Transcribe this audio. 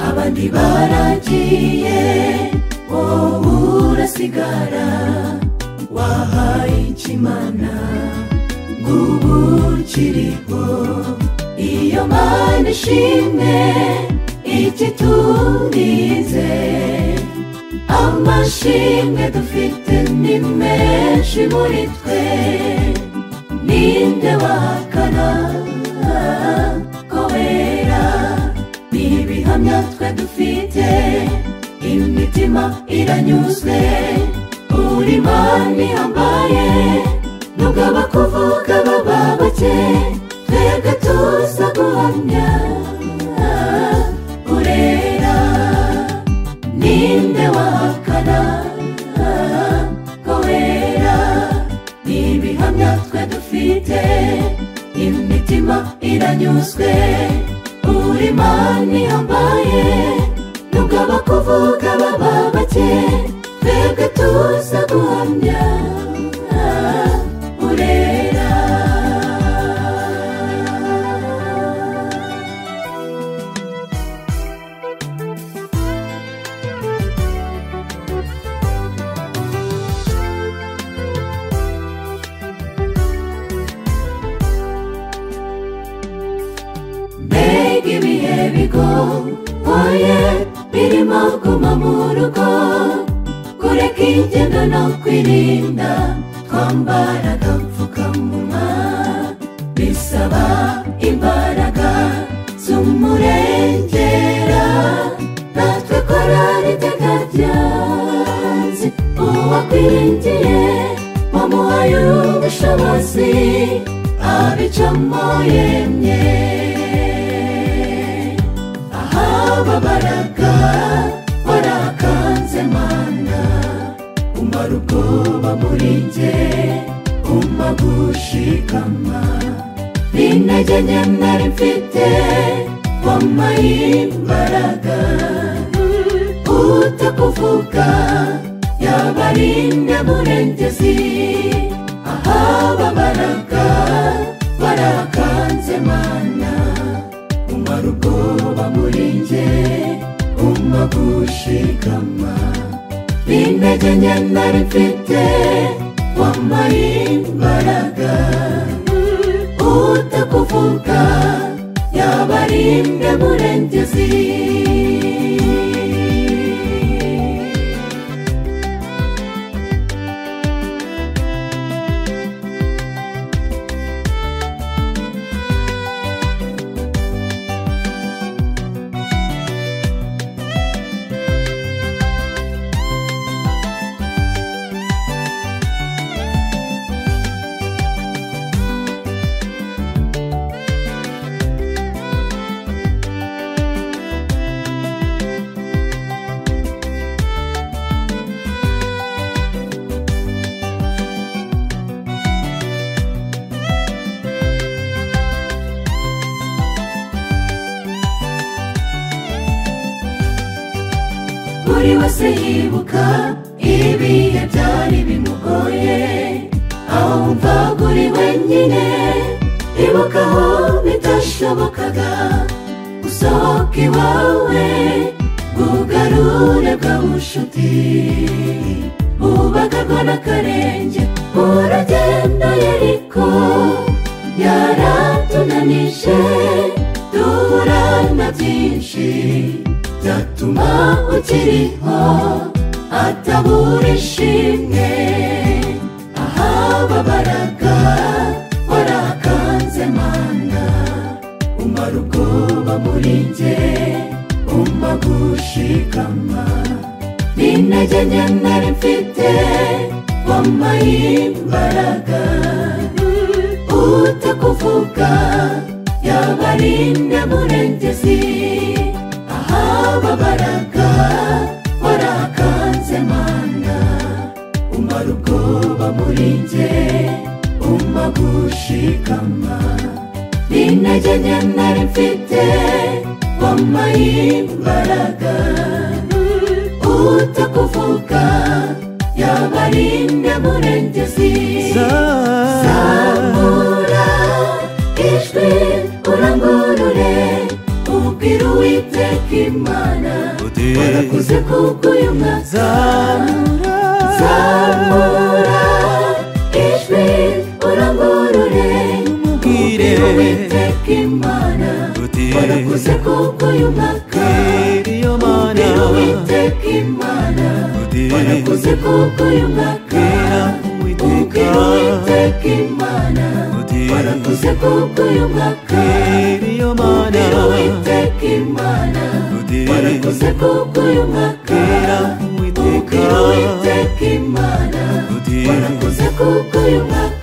abandi baragiye wowe urasigara wahaye ikimana ngubu kiriho iyo mana ishimwe ikitunize amashimwe dufite ni menshi muri twe ninde wakana kobera ni ibihamya twe dufite imitima iranyuzwe uri mana ihambaye nubwo abakuvuga baba bake twebwe tuza guhamya urera ninde wahakana ko wera ni ibihamya twe dufite imitima iranyuzwe uri mana ihambaye nubwo abakuvuga baba bake twebwe tuza guhamya urera mbega ibihe bigoye birimo guma mu rugo kureka ingendo no kwirinda twambara agapfukamunwa bisaba imbaraga z'umurengera natwe korari tegabyanzi uwakwiringiye wamuhaye ubushobozi abicamo yemye ahababaraga warakanze mana umara ubwoba muri nge umpa gushikama n'intege nke nari mfite wampaye imbaraga utakuvuga yaba ari nyamurengezi ahababaraga warakanze mana umara ubwoba muri nge umpa gushikama n'intege nke nari mfite wampaye imbaraga utakuvuga yaba ari nyamurengezi buri wese yibuka ibihe byari bimugoye aho wumvaga uri wenyine ibuka aho bitashobokaga gusohoka iwawe bwugarure bwa bucuti bubagarwa n'akarenge uragenda yariko yaratunanije duhura na byinshi byatuma ukiriho atabura ishimwe ahababaraga warakanze mana umara ubwoba muri nge umpa gushikama n'intege nke nari mfite wampaye imbaraga utakuvuga yaba ari nyamurengezi ababaraga warakanze mana umara ubwoba muri nge umpa gushikama n'intege nke nari mfite wampaye imbaraga utakuvuga yaba ari nyamurengezi zamura ijwi urangurure Bwira uwiteka imana Warakuze kuko uyu mwaka Zamura ijwi urangurure Bwira uwiteka imana Warakuze kuko uyu mwaka Bwira uwiteka imana Warakuze kuko uyu mwaka Bwira uwiteka imana Warakuze kuko uyu mwaka Bwira uwiteka imana Warakoze kuko uyu mwaka Ubwira Uwiteka Imana Warakoze kuko uyu mwaka